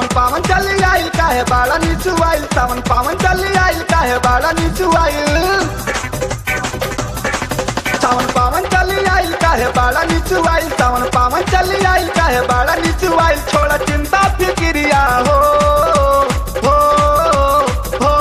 पावन चली आइल काहे बाड़ा नीचू आइल सावन पावन चली आइल काहे बाड़ा नीचू आइल सावन पावन चली आइल काहे बाड़ा नीचू आइल सावन पावन चली आइल काहे बाड़ा नीचू आइल छोड़ा चिंता फिक्रिया हो हो हो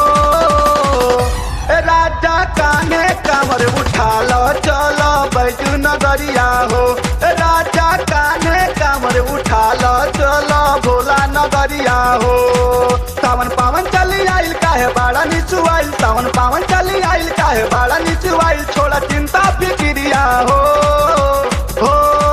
ए राजा काने कमर उठा लो चलो बैजू नगरिया हो ए राजा काने कमर उठा लो चलो भोला नगरिया हो सावन पावन चली आइल काहे बाड़ा नीचू आइल सावन पावन चली आइल काहे बाड़ा नीचू आइल छोड़ा चिंता फिक्रिया हो हो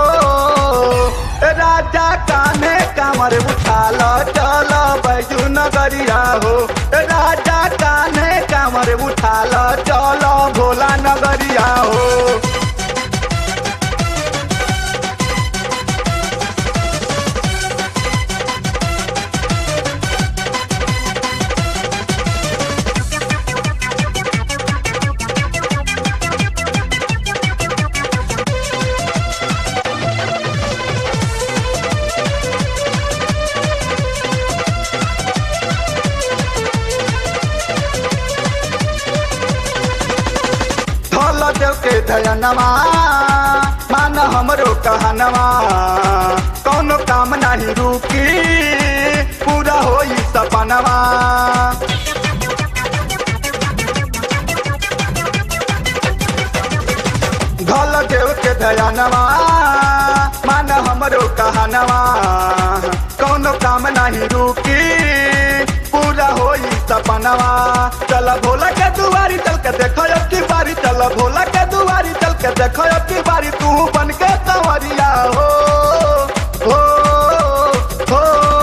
ए राजा काने कमर उठा लो चलो बैजू नगरिया हो ए राजा काने कमर उठा लो चलो भोला नगरिया हो धल देव के धयनवा मान हमरो कहनवा कौनो काम नहीं रुकी पूरा होई सपनवा धल देव के धयनवा मान हमरो कहनवा कौनो काम नहीं रुकी पूरा होई सपनवा चल भोला के दुआरी चल के देखो अब की बारी चल भोला के दुआरी चल के देखो अब की बारी तू बन के कंवरिया हो हो हो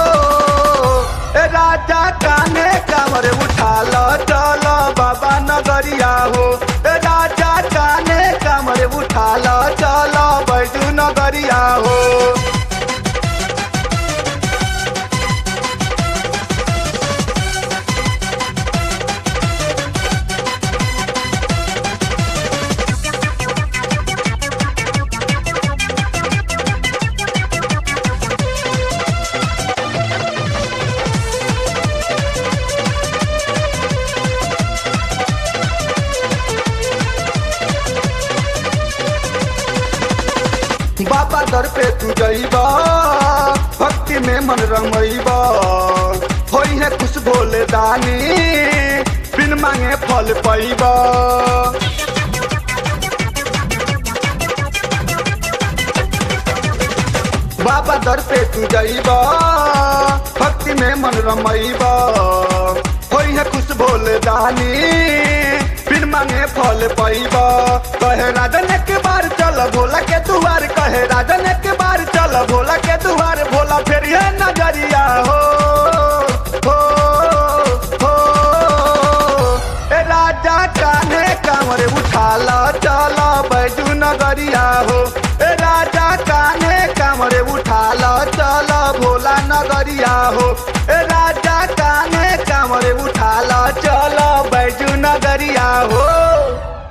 ए राजा काने कमर उठा लो चलो बाबा नगरिया हो ए राजा काने कमर उठा लो चलो बैजू नगरिया हो बाबा दर पे तू जइबा भक्ति में मन रमइबा होई है कुछ भोले दानी बिन मांगे फल पैबा बाबा दर पे तू जइबा भक्ति में मन रमइबा होई है कुछ भोले दानी बिन मांगे फल पैबा कहे राजन के बार चल भोला के दुआर कहे राजन के बार चल भोला के दुआर भोला फिर ये नजरिया हो हो हो ए राजा काने कमर उठा लो चलो बैजू नगरिया हो ए राजा काने कमर उठा लो चलो भोला नगरिया हो